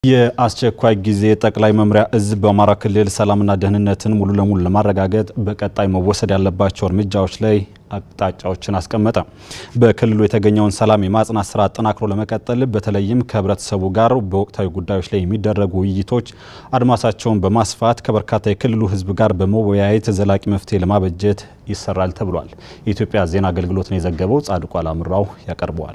የአስቸኳይ ጊዜ ጠቅላይ መምሪያ እዝ በአማራ ክልል ሰላምና ደህንነትን ሙሉ ለሙሉ ለማረጋገጥ በቀጣይ መወሰድ ያለባቸው እርምጃዎች ላይ አቅጣጫዎችን አስቀመጠ። በክልሉ የተገኘውን ሰላም የማጽናት ስራ አጠናክሮ ለመቀጠል በተለይም ከህብረተሰቡ ጋር በወቅታዊ ጉዳዮች ላይ የሚደረጉ ውይይቶች አድማሳቸውን በማስፋት ከበርካታ የክልሉ ህዝብ ጋር በመወያየት ዘላቂ መፍትሄ ለማበጀት ይሰራል ተብሏል። የኢትዮጵያ ዜና አገልግሎትን የዘገበው ጻድቁ አላምራው ያቀርበዋል።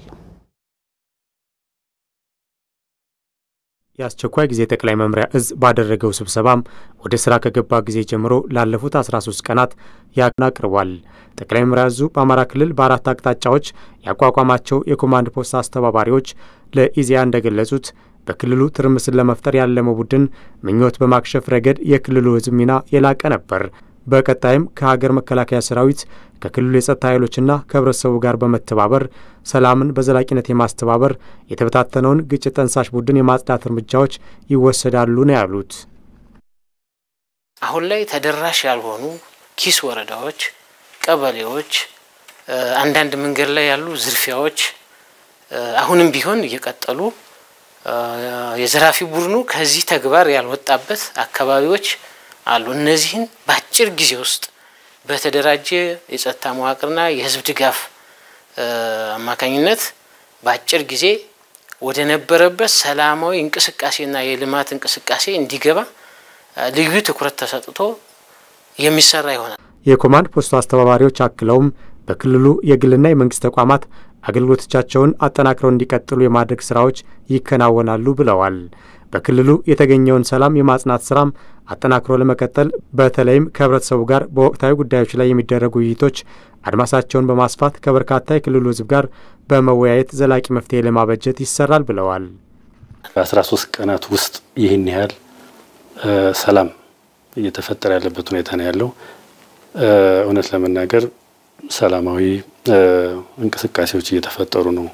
የአስቸኳይ ጊዜ ጠቅላይ መምሪያ እዝ ባደረገው ስብሰባም ወደ ስራ ከገባ ጊዜ ጀምሮ ላለፉት 13 ቀናት ያቅን አቅርቧል። ጠቅላይ መምሪያ እዙ በአማራ ክልል በአራት አቅጣጫዎች ያቋቋማቸው የኮማንድ ፖስት አስተባባሪዎች ለኢዜአ እንደገለጹት በክልሉ ትርምስን ለመፍጠር ያለመው ቡድን ምኞት በማክሸፍ ረገድ የክልሉ ህዝብ ሚና የላቀ ነበር። በቀጣይም ከሀገር መከላከያ ሰራዊት ከክልሉ የጸጥታ ኃይሎችና ከህብረተሰቡ ጋር በመተባበር ሰላምን በዘላቂነት የማስተባበር የተበታተነውን ግጭት ጠንሳሽ ቡድን የማጽዳት እርምጃዎች ይወሰዳሉ ነው ያሉት። አሁን ላይ ተደራሽ ያልሆኑ ኪስ ወረዳዎች፣ ቀበሌዎች፣ አንዳንድ መንገድ ላይ ያሉ ዝርፊያዎች አሁንም ቢሆን እየቀጠሉ የዘራፊ ቡድኑ ከዚህ ተግባር ያልወጣበት አካባቢዎች አሉ። እነዚህን በአጭር ጊዜ ውስጥ በተደራጀ የጸጥታ መዋቅርና የህዝብ ድጋፍ አማካኝነት በአጭር ጊዜ ወደ ነበረበት ሰላማዊ እንቅስቃሴና የልማት እንቅስቃሴ እንዲገባ ልዩ ትኩረት ተሰጥቶ የሚሰራ ይሆናል። የኮማንድ ፖስቱ አስተባባሪዎች አክለውም በክልሉ የግልና የመንግስት ተቋማት አገልግሎቶቻቸውን አጠናክረው እንዲቀጥሉ የማድረግ ስራዎች ይከናወናሉ ብለዋል። በክልሉ የተገኘውን ሰላም የማጽናት ስራም አጠናክሮ ለመቀጠል በተለይም ከህብረተሰቡ ጋር በወቅታዊ ጉዳዮች ላይ የሚደረጉ ውይይቶች አድማሳቸውን በማስፋት ከበርካታ የክልሉ ህዝብ ጋር በመወያየት ዘላቂ መፍትሄ ለማበጀት ይሰራል ብለዋል። በአስራ ሶስት ቀናት ውስጥ ይህን ያህል ሰላም እየተፈጠረ ያለበት ሁኔታ ነው ያለው። እውነት ለመናገር ሰላማዊ እንቅስቃሴዎች እየተፈጠሩ ነው።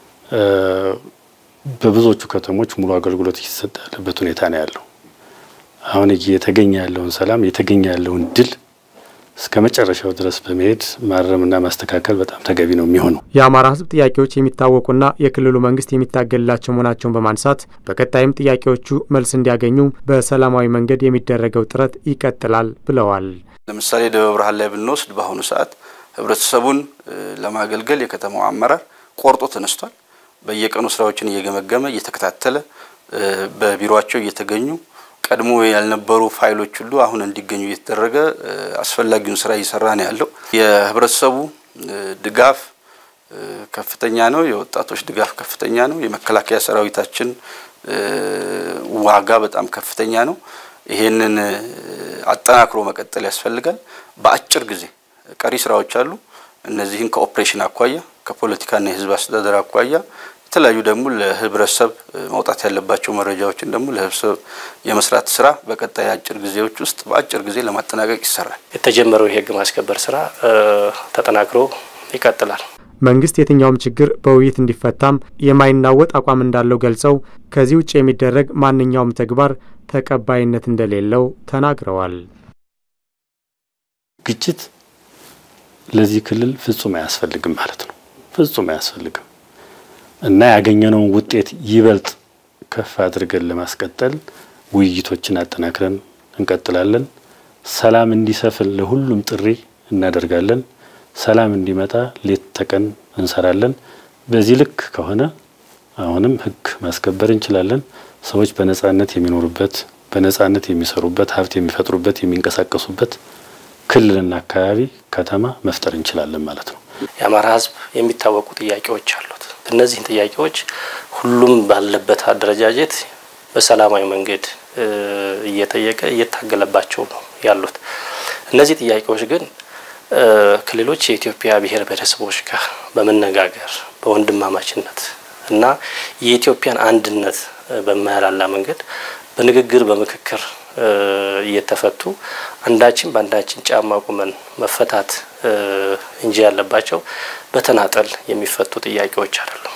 በብዙዎቹ ከተሞች ሙሉ አገልግሎት እየተሰጠ ያለበት ሁኔታ ነው ያለው። አሁን እየተገኘ ያለውን ሰላም እየተገኘ ያለውን ድል እስከ መጨረሻው ድረስ በመሄድ ማረምና ማስተካከል በጣም ተገቢ ነው የሚሆነው። የአማራ ህዝብ ጥያቄዎች የሚታወቁና የክልሉ መንግስት የሚታገልላቸው መሆናቸውን በማንሳት በቀጣይም ጥያቄዎቹ መልስ እንዲያገኙ በሰላማዊ መንገድ የሚደረገው ጥረት ይቀጥላል ብለዋል። ለምሳሌ ደብረ ብርሃን ላይ ብንወስድ በአሁኑ ሰዓት ህብረተሰቡን ለማገልገል የከተማው አመራር ቆርጦ ተነስቷል። በየቀኑ ስራዎችን እየገመገመ እየተከታተለ በቢሮቸው እየተገኙ ቀድሞ ያልነበሩ ፋይሎች ሁሉ አሁን እንዲገኙ እየተደረገ አስፈላጊውን ስራ እየሰራ ነው ያለው። የህብረተሰቡ ድጋፍ ከፍተኛ ነው። የወጣቶች ድጋፍ ከፍተኛ ነው። የመከላከያ ሰራዊታችን ዋጋ በጣም ከፍተኛ ነው። ይሄንን አጠናክሮ መቀጠል ያስፈልጋል። በአጭር ጊዜ ቀሪ ስራዎች አሉ። እነዚህን ከኦፕሬሽን አኳያ ከፖለቲካና የህዝብ አስተዳደር አኳያ የተለያዩ ደግሞ ለህብረተሰብ መውጣት ያለባቸው መረጃዎችን ደግሞ ለህብረተሰብ የመስራት ስራ በቀጣይ አጭር ጊዜዎች ውስጥ በአጭር ጊዜ ለማጠናቀቅ ይሰራል። የተጀመረው የህግ ማስከበር ስራ ተጠናክሮ ይቀጥላል። መንግስት የትኛውም ችግር በውይይት እንዲፈታም የማይናወጥ አቋም እንዳለው ገልጸው ከዚህ ውጭ የሚደረግ ማንኛውም ተግባር ተቀባይነት እንደሌለው ተናግረዋል። ግጭት ለዚህ ክልል ፍጹም አያስፈልግም ማለት ነው። ፍጹም አያስፈልግም እና ያገኘነውን ውጤት ይበልጥ ከፍ አድርገን ለማስቀጠል ውይይቶችን አጠናክረን እንቀጥላለን። ሰላም እንዲሰፍን ለሁሉም ጥሪ እናደርጋለን። ሰላም እንዲመጣ ሌት ተቀን እንሰራለን። በዚህ ልክ ከሆነ አሁንም ህግ ማስከበር እንችላለን። ሰዎች በነጻነት የሚኖሩበት፣ በነጻነት የሚሰሩበት፣ ሀብት የሚፈጥሩበት፣ የሚንቀሳቀሱበት ክልልና አካባቢ ከተማ መፍጠር እንችላለን ማለት ነው። የአማራ ህዝብ የሚታወቁ ጥያቄዎች አሉት። እነዚህን ጥያቄዎች ሁሉም ባለበት አደረጃጀት በሰላማዊ መንገድ እየጠየቀ እየታገለባቸው ነው ያሉት። እነዚህ ጥያቄዎች ግን ክልሎች የኢትዮጵያ ብሔር ብሔረሰቦች ጋር በመነጋገር በወንድማማችነት እና የኢትዮጵያን አንድነት በማያላላ መንገድ በንግግር በምክክር እየተፈቱ አንዳችን በአንዳችን ጫማ ቁመን መፈታት እንጂ ያለባቸው በተናጠል የሚፈቱ ጥያቄዎች አይደሉም።